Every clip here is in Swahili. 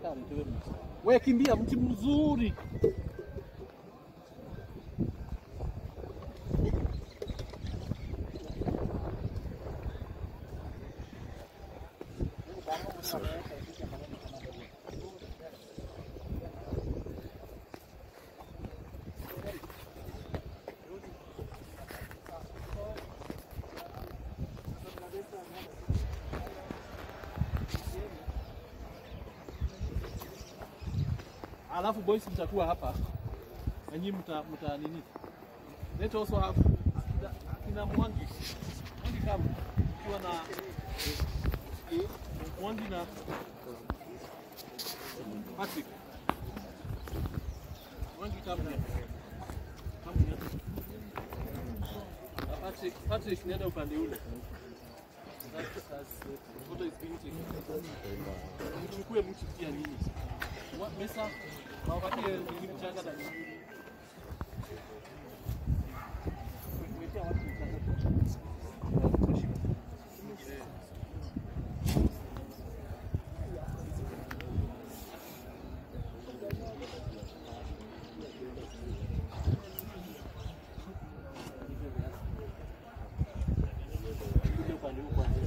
nataka aletewe mti. We kimbia, mti mzuri. Alafu boys mtakuwa hapa na nyinyi mta, mta nini? Let also have akina, akina Mwangi. Mwangi kama ukiwa na Mwangi na Patrick. Mwangi kama ni kama ni Na Patrick, Patrick nenda upande ule. That's, that's, photo is being taken. Mchukue mti pia nini? Wa- Mesa, wapatie nini mchanga na nini? Wekea watu mchanga. Kuja upande huu kwanza.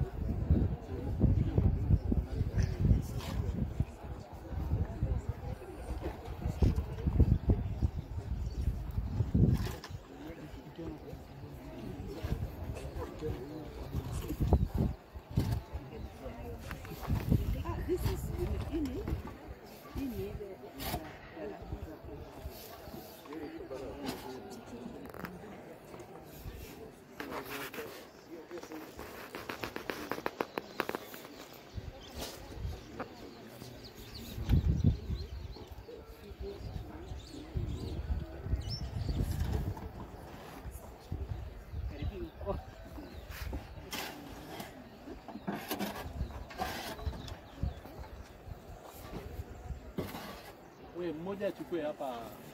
We mmoja achukue hapa.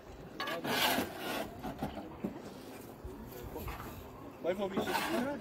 Kwa hivyo mishi.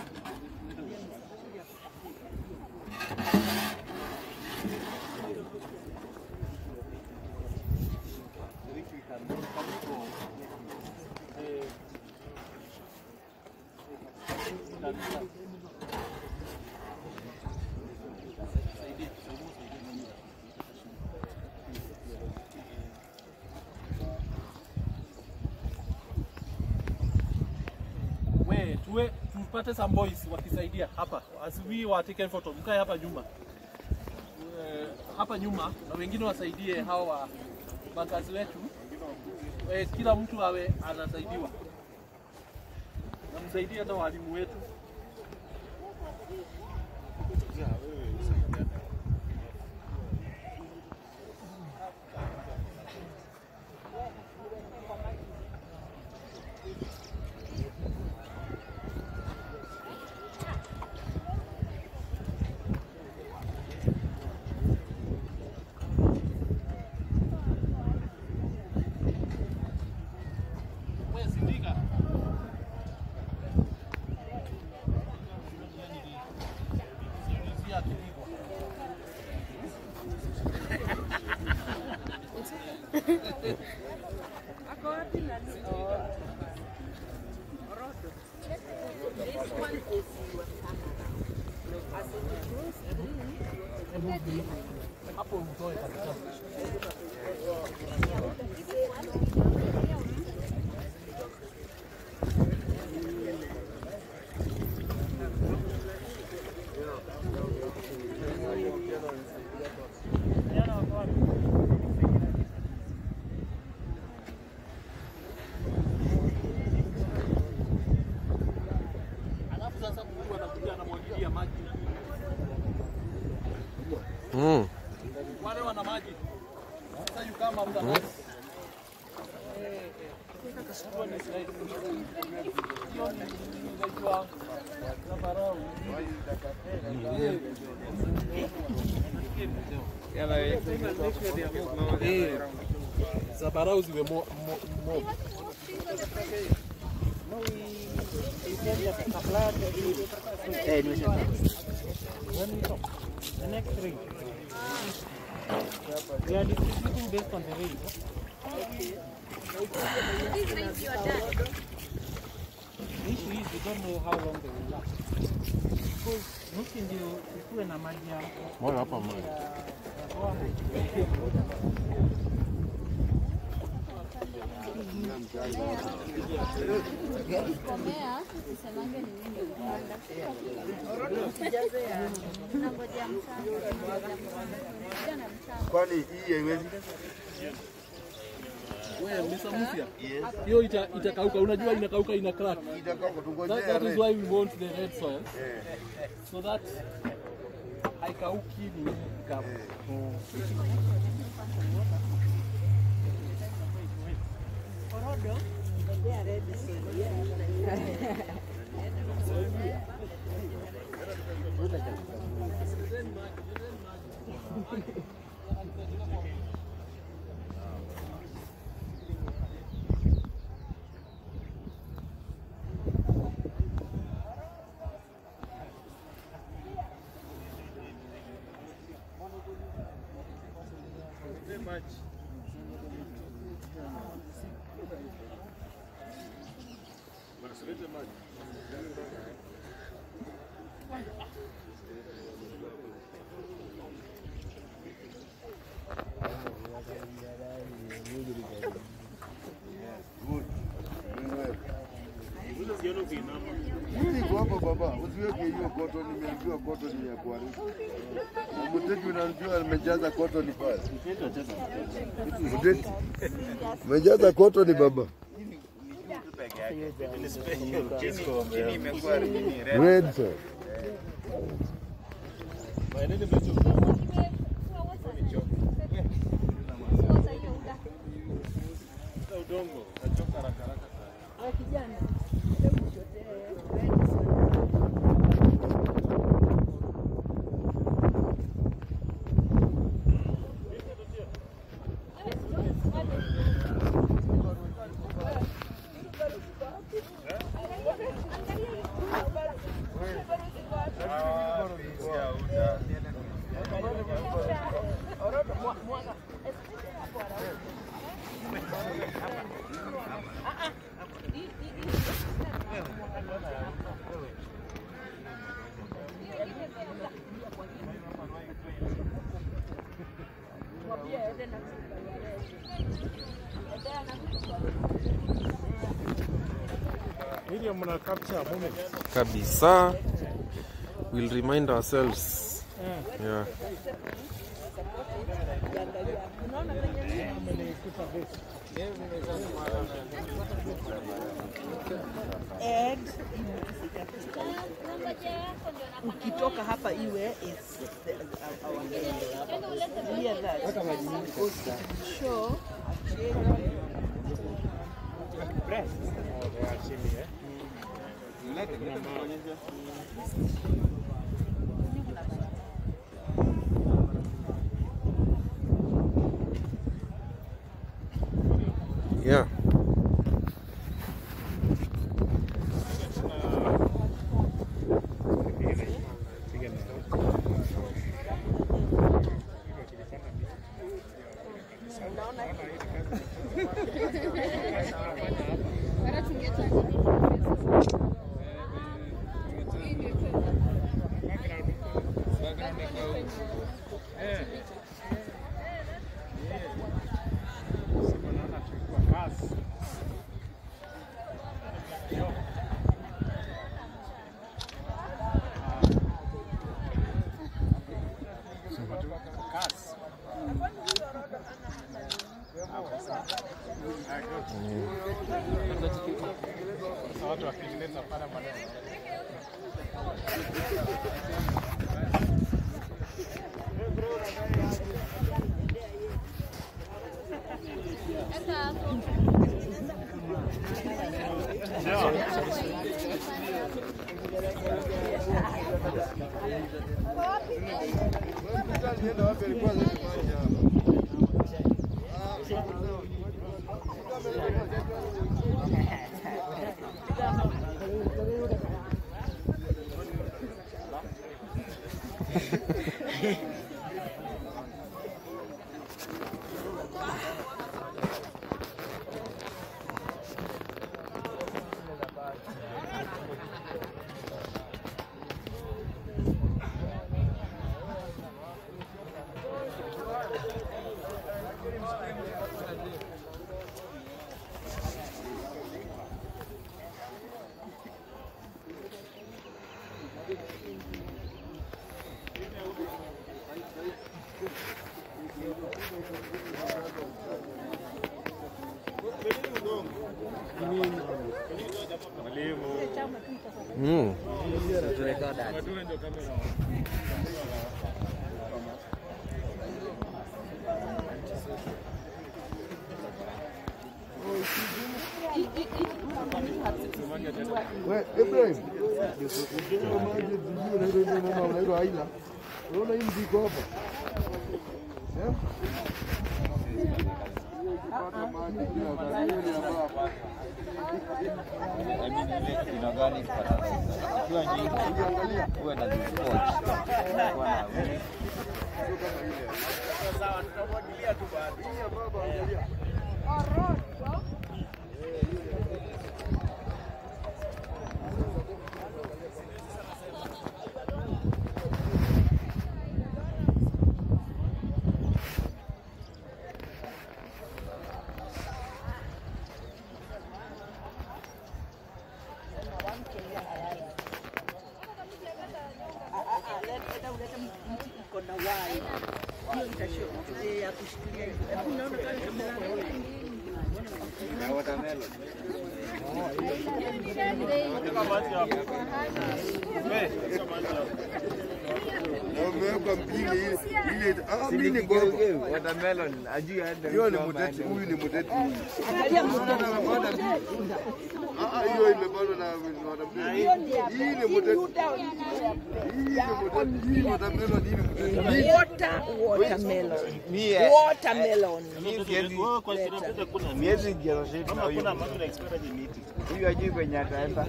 We, tuwe tupate some boys wakisaidia hapa. As we were taken photo. Mkae hapa nyuma. Eh, hapa nyuma na wengine wasaidie hawa makazi wetu. Eh, kila mtu awe anasaidiwa. Na msaidie hata walimu wetu. We sindika. Siulizia akipigwa. Hapo utoe kabisa. Alafu sasa mtu anakuja anamwagilia maji. Mm. Wale wana maji. Sasa you kama mtu ana Hiyo ni slide. Hiyo ni inaitwa zambarau. Eh, Zambarau ziwe mo, mo, mo. The next ring. We are distributing based on the weight. The issue is we don't know how long they will last. Because nuki ndio ikuwe na maji ya Moyo hapa moyo. ya- ya bwawa. Komea, usisemange ni mimi upanda. Nangojea mchanga. Ngoja na mchanga. Kwani hii haiwezi? Wewe Mr. Musia, hiyo ita- itakauka. Unajua inakauka ina crack. Itakaa That, tungojea that is red. why we want the red soil so that haikauki ni ikavu. Good. Mimi niko hapa baba, usiweke hiyo koto, nimeambiwa koto ni ya kuharibu. Na Muteti unamjua amejaza koto ni pale. Muteti. Umejaza koto ni baba. Red sir. Ili mna capture moment. kabisa we'll remind ourselves yeah. ukitoka hapa iwe is the, our clear that because it will show a change Press. Oh, they are chilly, eh? Yeah. Watu wakileta pale maneno. Alienda wapi alikuwa anafanya? Mm. We, Ibrahim. Kama maji sijui unaitwa ile neno unaitwa aila. Unaona hii mziko hapa? Eh? Pata maji kila wakati. Hiyo ni ya baba. Hii ya baba angalia. Leta ulete mti iko na wai. Hiyo itashow eh, ya kushikilia hivi. Hebu unaona kama kama Na umewekwa mpini ile ile ah mimi ni gogo. Watermelon, ajui hata Hiyo ni muteti, huyu ni muteti huyu. angalia mti. Ah ah, hiyo imepandwa na watermelon. Hii ni muteti. Hii ni muteti. Hii watermelon hii ni muteti. Water watermelon. Mie, Watermelon. mie siwezi siwezi generate na huyu. Huyu ajui kwenye ataenda.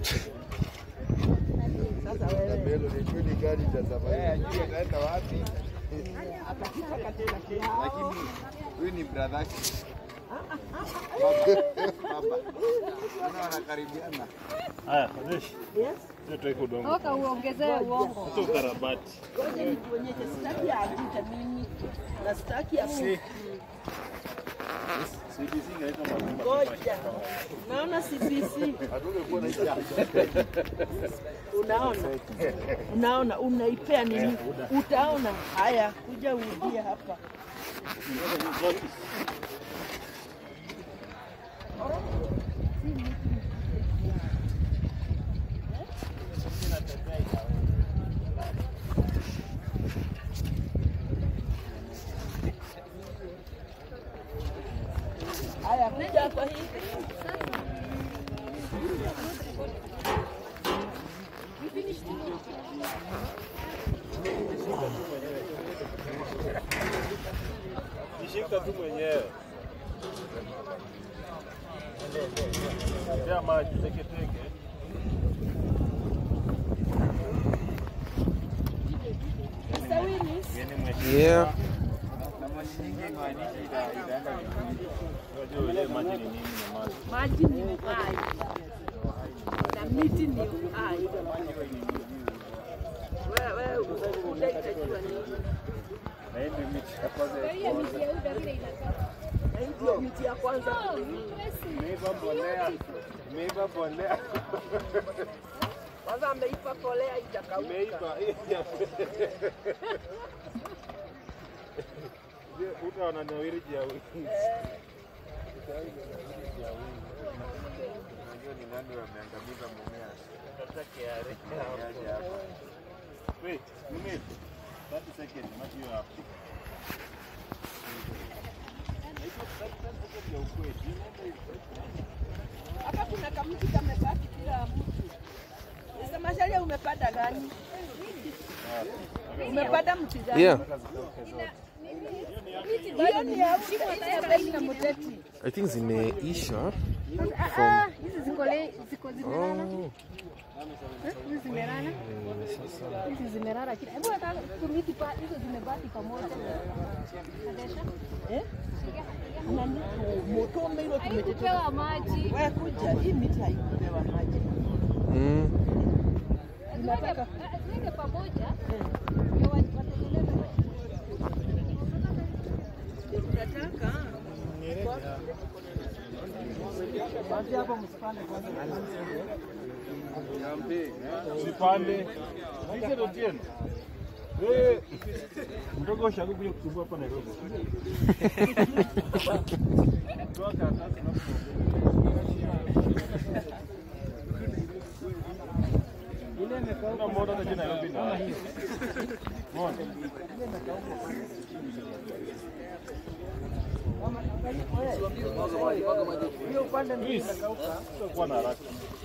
Watermelon hiyo ni gari cha Eh, safari. ajui ataenda wapi. Lakini huyu ni brother yake. Baba. Naona wanakaribiana. Toka uongezee uongo. Ngoja nikuonyeshe, sitaki ya ajute mimi na sitaki ya Ngoja. Naona CBC. Hatungekuwa na hiyo. Unaona? Unaona unaipea nini? Utaona. Haya, kuja urudie hapa. Haya, kuja hapa hii. Jishika tu mwenyewe. Tia maji teke teke. Yeah. Na maji nyingi maanishi ita- itaenda vizuri. Unajua ile maji ni nini na maji. Maji ni uhai na miti ni uhai. Wewe wewe utajua nini? Na hii ndio miti ya kwanza ya kwanza. Na hii ndio miti ya kwanza. Imeiva mbolea. Imeiva mbolea. Kwanza ameipa kolea itakauka. Imeiva. Uta wananawiri jia wingi. Unajua ni nani wameangamiza mumea. Wait, minute. 30 seconds. Maji hiyo hapo. Na hizo 30 seconds ya ukweli. Inaenda hivyo. Hapa kuna kamti kamebaki kila mtu. Sasa masharia umepanda gani? Umepanda mti gani? Yeah. Hiyo ni ya mti na mteti. I think zimeisha. Ah, hizi ziko le- ziko zimelala. Oh. Eh, Hizi zimelala. Hizi zimelala kila. Hebu hata tumiti pa hizo zimebaki pamoja. Kadesha. Eh? Nani? Moto umeilo tumetete. Haikupewa maji. Wewe kuja, hii miti haikupewa maji. Mm. Ziweke ah, ziweke pamoja. Ndio wa- watengeneze. Unataka? Usipande. Hizo ndio tena. Mtoka ushago kuja kusumbua hapa Nairobi. Toa karatasi na Ile imekauka kuna moto hata jina Nairobi kama na. hiyo. Mbona? Hiyo upande ndio Please. imekauka. Kuwa na haraka.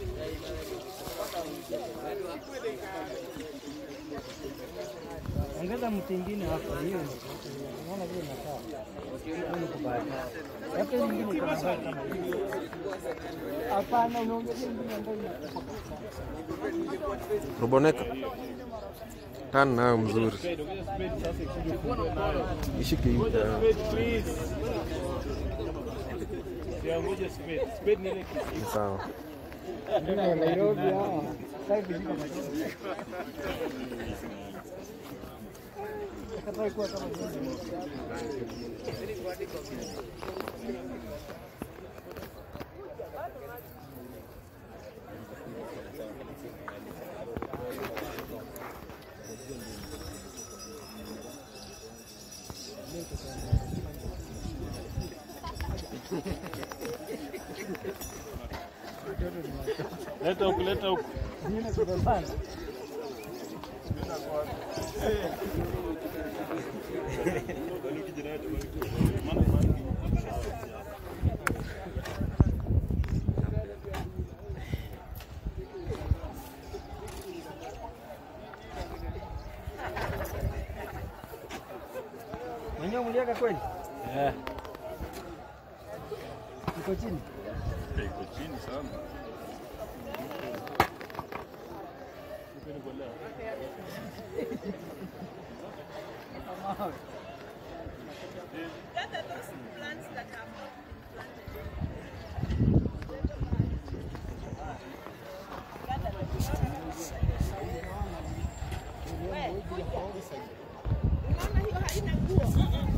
Ongeza mti ingine hapo, hiyo imekauka. Unaona vile inakaa. Hiyo ni kubaya. Hapo hiyo nyingine iko na mbaya kama hiyo. Hapana, unaongeza ingine ambayo inakufa kabisa. Roboneka. Tan nayo mzuri. Spade, ongeza spade sasa ikuje ufungue nayo. Ishike hivi. Ngoja ah, spade please. Ya ngoja spade. Spade ni ile kisi. Ni sawa. Nairobi hawa. Sasa hivi ziko na Kataka kuwa kama hivi. Leta huku, leta huku. Zingine kubebana. Mwenyewe mliaka kweli? Eh. Iko chini. Iko chini sana. Unaona hiyo haina nguo.